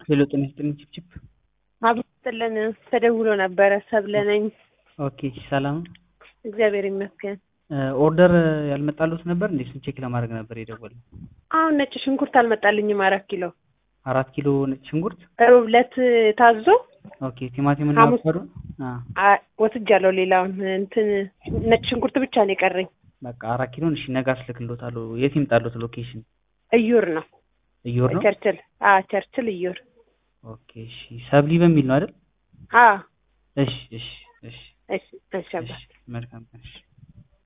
ሄሎ ጤና ይስጥልኝ ችፕችፕ አብስጥልን ተደውሎ ነበረ። ሰብለ ነኝ። ኦኬ ሰላም እግዚአብሔር ይመስገን። ኦርደር ያልመጣሉት ነበር እንዴ? እሱን ቼክ ለማድረግ ነበር የደወልነው። አሁን ነጭ ሽንኩርት አልመጣልኝም። አራት ኪሎ አራት ኪሎ ነጭ ሽንኩርት ሮብ ዕለት ታዞ ኦኬ ቲማቲም እና ሐሙስ- አቮካዶ አ አ- ወስጃለሁ። ሌላውን እንትን ነጭ ሽንኩርት ብቻ ነው የቀረኝ። በቃ አራት ኪሎን እሺ ነገ አስልክልዎታለሁ። የት ይምጣሉት ሎኬሽን? እዩር ነው እዮር ነው። ቸርችል። አ ቸርችል እዩር። ኦኬ እሺ ሰብሊ በሚል ነው አይደል? አ እሺ እሺ እሺ እሺ እሺ አባ እሺ መልካም ቀን እሺ